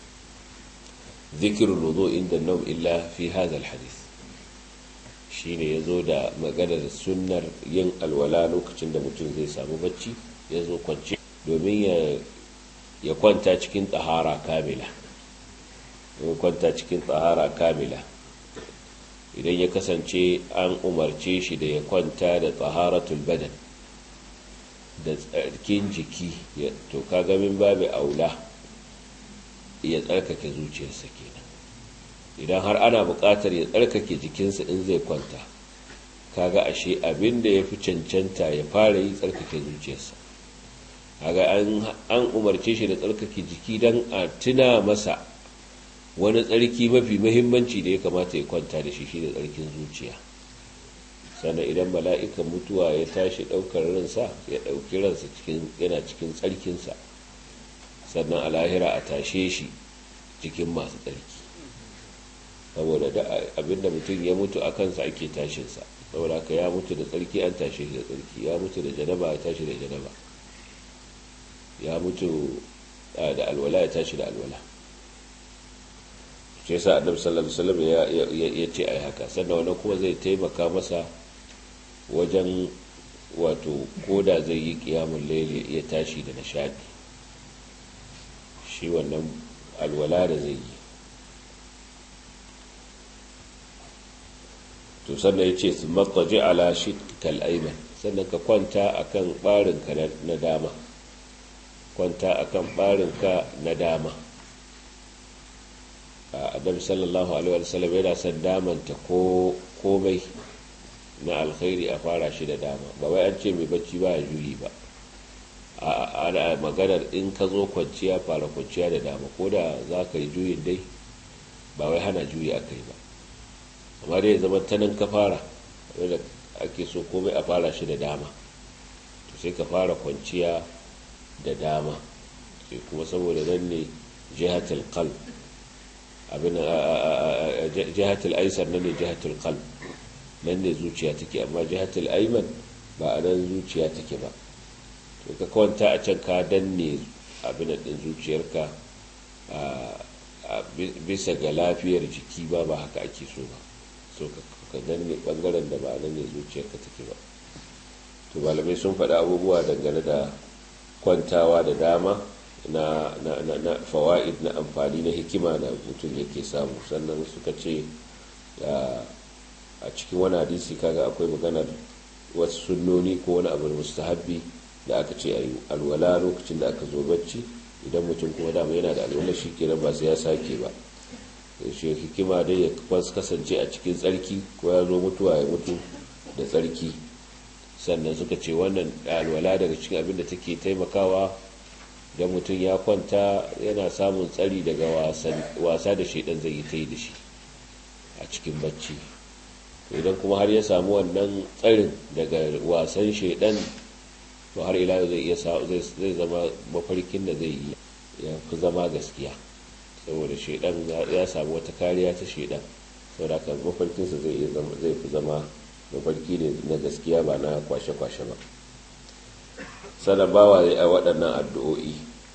A: ذكر الوضوء عند النوم إلا في هذا الحديث shine ya zo da maganar sunnar yin alwala lokacin da mutum zai samu bacci ya zo kwance domin ya kwanta cikin tsahara kamila ya kwanta cikin tsahara kamila idan ya kasance an umarce shi da ya kwanta da tsaharatul badan da tsarkin jiki to kaga min babu aula ya tsarkake zuciyarsa kenan idan har ana buƙatar ya tsarkake jikinsa in zai kwanta kaga ashe abin da ya fi cancanta ya fara yi tsarkake zuciyarsa kaga an umarce shi da tsarkake jiki don a tuna masa wani tsarki mafi mahimmanci da ya kamata ya kwanta da shi shi da tsarkin zuciya sannan idan mala'ikan mutuwa ya tashi ɗaukar ransa ya ɗauki ransa yana cikin tsarkinsa sannan a lahira a tashe shi cikin masu tsarki saboda da abinda mutum ya mutu a kansa ake tashinsa saboda ka ya mutu da tsarki an tashe shi da tsarki ya mutu da janaba ya tashi da janaba ya mutu da alwala ya tashi da alwala shi yasa annabi sallallahu alaihi wasallam ya ce ai haka sannan wannan kuma zai taimaka masa wajen wato koda zai yi kiyamun laili ya tashi da nishadi shi wannan alwala da zai yi to sannan ya ce su matsaji ala shi kal'aiman sannan ka kwanta a kan ɓarinka na dama kwanta a kan ɓarinka na dama a adam sallallahu alaihi wasallam yana son damanta komai na alkhairi a fara shi da dama ba wai an ce mai bacci ba ya juyi ba ana maganar in ka zo kwanciya fara kwanciya da dama ko da za ka yi juyin dai ba wai hana juyi a kai ba amma dai zama ta nan ka fara wanda ake so komai a fara shi da dama to sai ka fara kwanciya da dama sai kuma saboda nan ne jihatul qalb abin jihatul aisar nan ne jihatul qalb nan ne zuciya take amma jihatul ayman ba a nan zuciya take ba to ka kwanta a can ka danne abin din zuciyarka bisa ga lafiyar jiki ba ba haka ake so ba so ka danne bangaren da ba nan ne zuciyarka take ba to malamai sun faɗi abubuwa dangane da kwantawa da dama na, na, na, na fawa'id na amfani na hikima da mutum yake samu sannan suka ce a cikin wani hadisi kaga akwai maganar wasu sunnoni ko wani abu mustahabbi da aka ce a yi alwala lokacin da aka zo bacci idan mutum kuma dama yana da alwala shi kenan ba sai ya sake ba shi hikima dai ya kasance a cikin tsarki ko ya zo mutuwa ya mutu da tsarki sannan suka ce wannan alwala daga cikin abin da take taimakawa idan mutum ya kwanta yana samun tsari daga wasa da shaidan zai yi ta yi da shi a cikin bacci idan kuma har ya samu wannan tsarin daga wasan shaidan to har ila zai iya zai zama mafarkin da zai yi ya fi zama gaskiya saboda shaidan ya samu wata kariya ta shaidan saboda haka mafarkinsa zai fi zama mafarki ne na gaskiya ba na kwashe-kwashe ba sannan bawa a waɗannan addu'o'i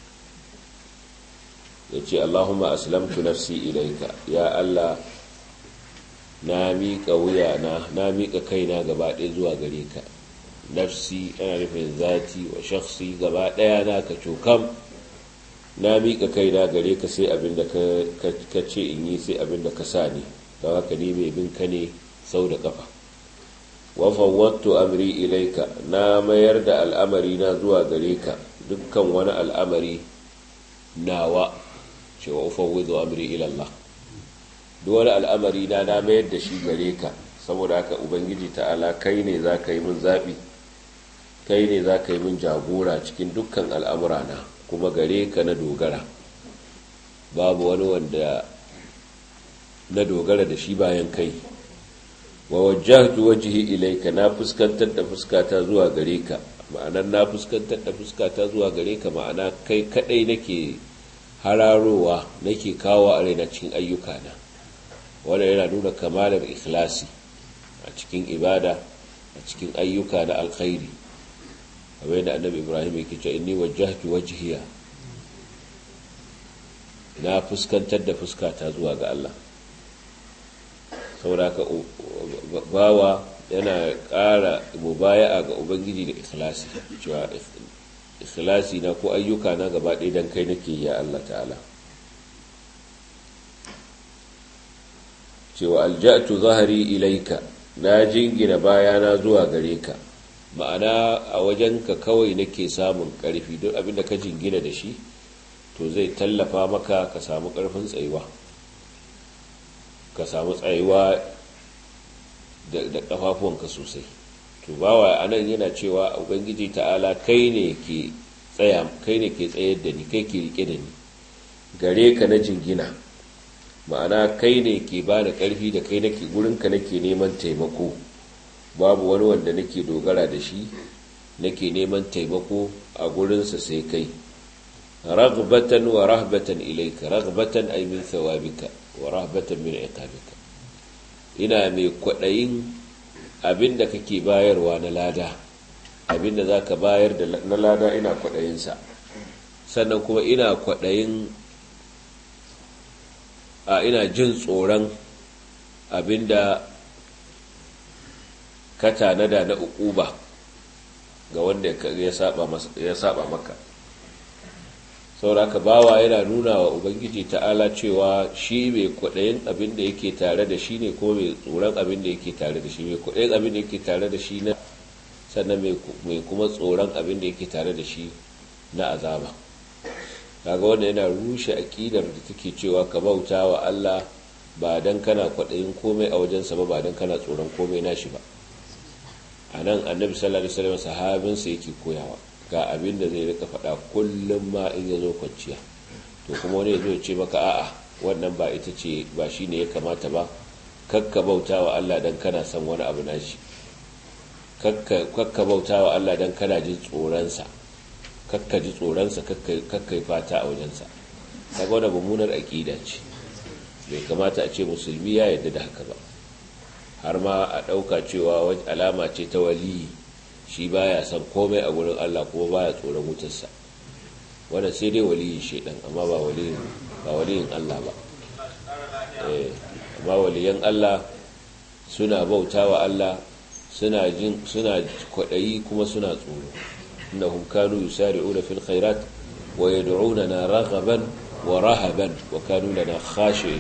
A: ya ce allahumma aslamtu nafsi ilaika ya allah na miƙa wuya na na miƙa kaina gaba ɗaya zuwa gare ka nafsi ana nufin zati wa shakhsi gaba ɗaya na ka cokam na miƙa kaina gare ka sai abin da ka ce in yi sai abin da ka sa ni don haka ni mai bin ka ne sau da ƙafa wa fawwattu amri ilaika na mayar da al'amari na zuwa gare ka dukkan wani al'amari nawa cewa ufawwidu amri ila Allah duk wani al'amari na na mayar da shi gare ka saboda haka ubangiji ta'ala kai ne za ka yi min zaɓi kai ne za ka yi min jagora cikin dukkan al'amura na kuma gare ka na dogara babu wani wanda na dogara da shi bayan kai wa wajjahtu wajhi ilayka na fuskantar da fuskata zuwa gare ka ma'anar na fuskantar da fuskata zuwa gare ka ma'ana kai kadai nake hararowa nake kawo a raina cikin ayyukana wanda yana nuna kamalar ikhlasi a cikin ibada a cikin ayyuka na alkhairi kamar yadda annabi ibrahim yake cewa inni wajjahtu wajhiya na fuskantar da fuskata zuwa ga Allah saboda ka bawa yana ƙara mubaya'a ga ubangiji da ikhlasi cewa ikhlasi na ko ayyuka na gaba ɗaya dan kai nake ya Allah ta'ala cewa alja'tu zahari ilaika na jingina bayana zuwa gare ka ma'ana a wajenka kawai nake samun ƙarfi duk abinda ka jingina da shi to zai tallafa maka ka samu ƙarfin tsayuwa ka samu tsayuwa da ƙafafuwanka sosai to bawa a nan yana cewa ubangiji ta'ala kai ne ke tsaya kai ne ke tsayar da ni kai ke rike da ni gare ka na jingina ma'ana kai ne ke ba da ƙarfi da kai nake gurinka nake neman taimako babu wani wanda nake dogara da shi nake neman taimako a gurinsa sai kai ragbatan wa rahbatan ilaika ragbatan ay min thawabika wa rahbatan min iqabika ina mai kwaɗayin abinda kake bayarwa na lada abinda zaka bayar da na lada ina kwaɗayinsa sannan kuma ina kwaɗayin a ina jin tsoron abinda ka tanada na ukuba ga wanda ya saba maka sauraka bawa yana nuna wa ubangiji ta'ala cewa shi mai kwaɗayin abin da yake tare da shi ne ko mai tsoron abin da yake tare da shi mai kwaɗayin abin da yake tare da shi na sannan mai kuma tsoron abin da yake tare da shi na azaba kaga wanda yana rushe aƙidar da take cewa ka bauta wa Allah ba dan kana kwaɗayin komai a wajensa ba ba dan kana tsoron komai nashi ba a nan annabi sallallahu alaihi wasallam sahabinsa yake koyawa ga abin da zai rika faɗa kullum ma in ya zo kwanciya to kuma wani ya zo ce maka a'a wannan ba ita ce ba shi ne ya kamata ba kakka bauta wa Allah dan kana son wani abu nashi kakka bauta wa Allah don kana jin tsoronsa kakka ji tsoronsa kakka yi fata a wajensa kaga wadda mummunar aƙida ce bai kamata a ce musulmi ya yarda da haka ba har ma a ɗauka cewa alama ce ta waliyi shi baya son komai a gurin Allah kuma baya tsoron wutarsa wanda sai dai waliyin shaidan amma ba waliyin ba waliyin Allah ba eh amma waliyan Allah suna bautawa Allah suna jin suna kwadayi kuma suna tsoro innahum kanu yusari'una fil khairat wa yad'unana raghaban wa rahaban wa kanu lana khashi'in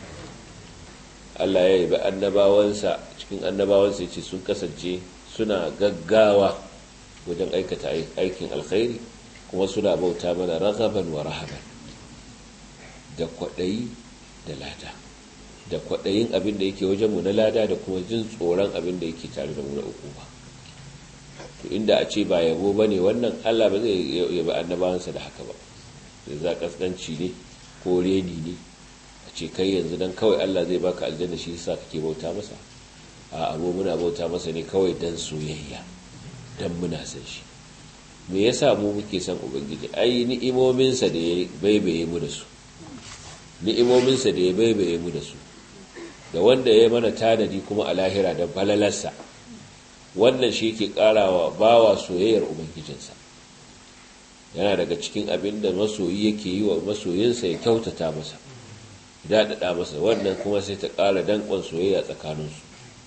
A: Allah ya yi ba annabawansa cikin annabawansa yace sun kasance suna gaggawa wajen aikata aikin alkhairi kuma suna bauta mana raghaban wa rahaban da kwadayi da lada da kwadayin abin da yake wajen mu na lada da kuma jin tsoron abin da yake tare da mu na uku ba to inda a ce ba yabo bane wannan Allah ba zai yabi annabawansa da haka ba zai za kaskanci ne ko reni ne a ce kai yanzu dan kawai Allah zai baka aljanna shi yasa kake bauta masa a abu muna bauta masa ne kawai dan soyayya dan muna san shi me yasa mu muke son ubangiji ai ni'imominsa da ya baibaye mu da su ni'imominsa da ya baibaye mu da su da wanda ya mana tanadi kuma a lahira da balalarsa wannan shi ke karawa bawa soyayyar ubangijinsa yana daga cikin abin da masoyi yake yi wa masoyinsa ya kyautata masa daɗaɗa masa wannan kuma sai ta ƙara danƙon soyayya tsakaninsu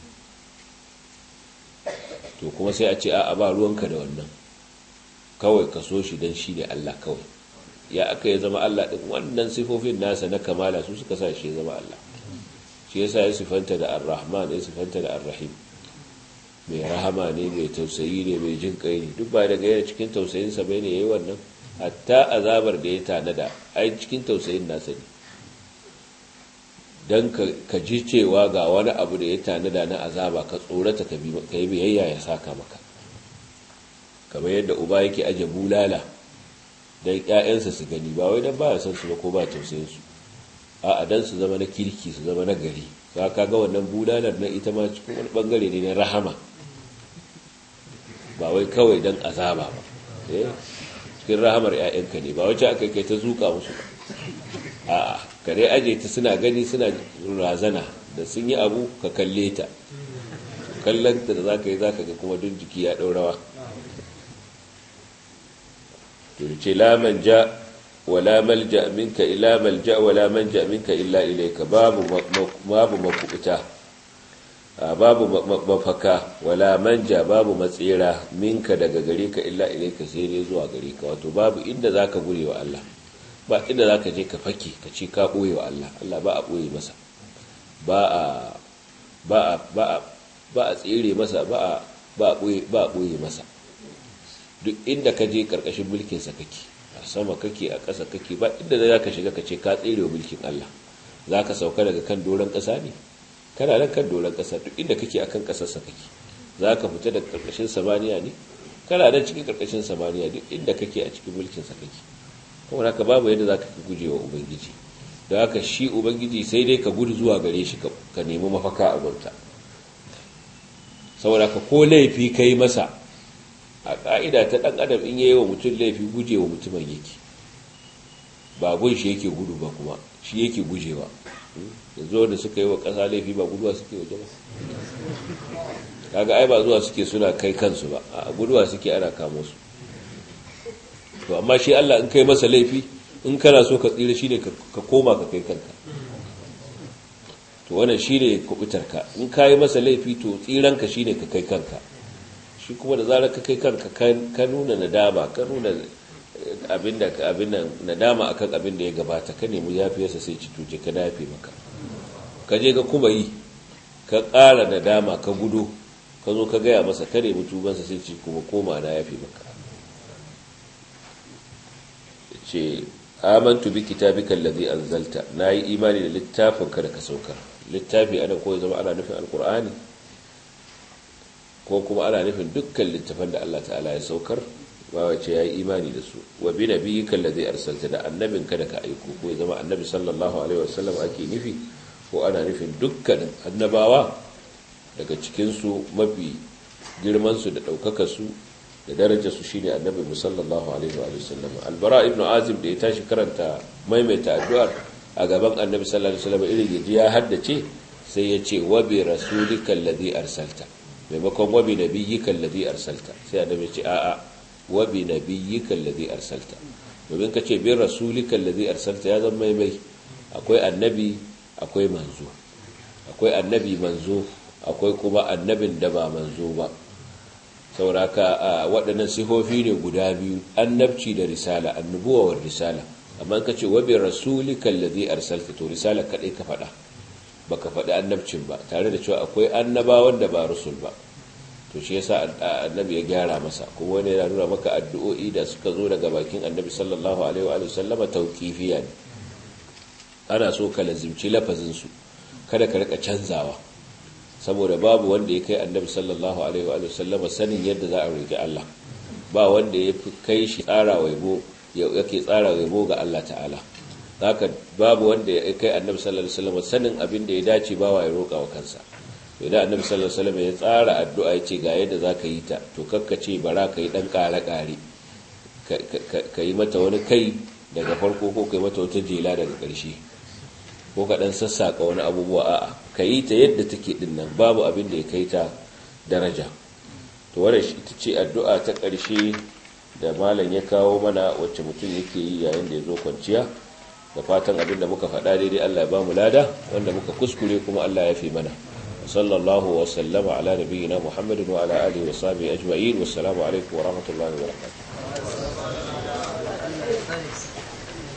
A: to kuma sai a ce a ba ruwanka da wannan kawai ka so shi don shi ne Allah kawai ya aka ya zama Allah ɗin wannan sifofin nasa na kamala su suka sa shi ya zama Allah shi yasa ya sifanta da ar-rahman ya sifanta da ar-rahim mai rahama ne mai tausayi ne mai jin kai ne duk ba daga yana cikin tausayinsa bai ne yayi wannan hatta azabar da ya tanada ai cikin tausayin nasa ne dan ka ji cewa ga wani abu da ya tanada na azaba ka tsorata ka yi biyayya ya saka maka kamar yadda uba yake aje bulala dan ƴaƴansa su gani ba wai dan baya son su ba ko ba tausayin su a'a dan su zama na kirki su zama na gari za ka ga wannan bulalar na ita ma cikin wani bangare ne na rahama ba wai kawai dan azaba ba cikin rahamar ƴaƴanka ne ba wacce aka kai ta zuka musu ba a'a kare aje ta suna gani suna razana da sun yi abu ka kalle ta kallon ta da zaka yi zaka ga kuma duk jiki ya daurawa to ce la manja wala malja minka illa malja wala manja minka illa ilayka babu babu makubuta babu mafaka wala manja babu matsira minka daga gare ka illa ilayka sai ne zuwa gare ka wato babu inda zaka gure wa Allah ba inda zaka je ka fake ka ce ka boye wa Allah Allah ba a boye masa ba a ba a ba a ba a tsire masa ba a ba a boye ba a boye masa duk inda ka je karkashin mulkinsa kake a sama kake a ƙasa kake ba inda za ka shiga ka ce ka tsere mulkin Allah za ka sauka daga kan doron ƙasa ne kana nan kan doron ƙasa duk inda kake a kan ƙasarsa kake za ka fita daga karkashin samaniya ne kana nan cikin karkashin samaniya duk inda kake a cikin mulkinsa kake kuma haka babu yadda za ka guje wa ubangiji da haka shi ubangiji sai dai ka gudu zuwa gare shi ka nemi mafaka a gunta saboda ka ko laifi ka yi masa a ƙa'ida ta ɗan adam in yayi wa mutum laifi guje wa mutumin yake ba gun shi yake gudu ba kuma shi yake gujewa da zo da suka yi wa ƙasa laifi ba guduwa suke waje ba kaga ai ba zuwa suke suna kai kansu ba a guduwa suke ana kamo su to amma shi Allah in kai masa laifi in kana so ka tsira shine ka koma ka kai kanka to wannan shine kubutarka in kai masa laifi to tsiranka shine ka kai kanka shi kuma da zarar ka kai kanka ka nuna nadama ka nuna abinda abinda nadama akan abin da ya gabata ka nemi yafiyarsa sai ci tuje ka dafe maka ka je ka kuma yi ka ƙara nadama ka gudu ka zo ka gaya masa ka nemi tubansa sai ci kuma koma na yafe maka ce amantu bi kitabika allazi anzalta nayi imani da littafin ka da ka saukar littafi ana ko zama ana nufin alqur'ani ko kuma ana nufin dukkan littafan da Allah ta'ala ya saukar ba wace ya yi imani da su wa bi nabiyyika allazi arsalta da annabin ka da ka aiko ko ya zama annabi sallallahu alaihi wasallam ake nufi ko ana nufin dukkan annabawa daga cikin su mafi girman su da daukakar su da darajar su shine annabi musallallahu alaihi wa sallam albara ibnu azim da ya tashi karanta maimaita addu'ar a gaban annabi sallallahu alaihi wasallam irin yaji ya haddace sai ya ce wa bi rasulika alladhi arsalta maimakon wa bi nabiyyika alladhi arsalta sai annabi ya ce a'a wa bi nabiyyika alladhi arsalta domin ka ce bin rasulika alladhi arsalta ya zama maimai akwai annabi akwai manzo akwai annabi manzo akwai kuma annabin da ba manzo ba sauraka waɗannan sifofi ne guda biyu annabci da risala annubuwa wa risala amma ka ce wabi rasulika alladhi arsalta to risala kadai ka faɗa baka faɗi annabcin ba tare da cewa akwai annabawan da ba rusul ba to shi yasa annabi ya gyara masa kuma wani yana nuna maka addu'o'i da suka zo daga bakin annabi sallallahu alaihi wa sallama tauqifiya ne ana so ka lazimci lafazin su kada ka rika canzawa saboda babu wanda ya kai annabi sallallahu alaihi wa sallama sanin yadda za a roki Allah ba wanda ya fi kai shi tsara waibo yake tsara waibo ga Allah ta'ala haka babu wanda ya kai annabi sallallahu alaihi wasallam sanin abin da ya dace ba wa ya roƙa wa kansa to idan annabi sallallahu alaihi wasallam ya tsara addu'a ya ce ga yadda zaka yi ta to kakkace bara ka yi dan ƙare ƙare ka yi mata wani kai daga farko ko ka yi mata wata jela daga ƙarshe ko ka dan sassaka wani abubuwa a'a ka yi ta yadda take din nan babu abin da ya kai ta daraja to wannan ita ce addu'a ta ƙarshe da malam ya kawo mana wacce mutum yake yi yayin da ya zo kwanciya da fatan abin da muka faɗa daidai Allah ya ba mu lada wanda muka kuskure kuma Allah ya fi mana sallallahu wa sallama ala nabiyyina muhammadin wa ala alihi wa sahbihi ajma'in wassalamu alaikum wa rahmatullahi wa barakatuh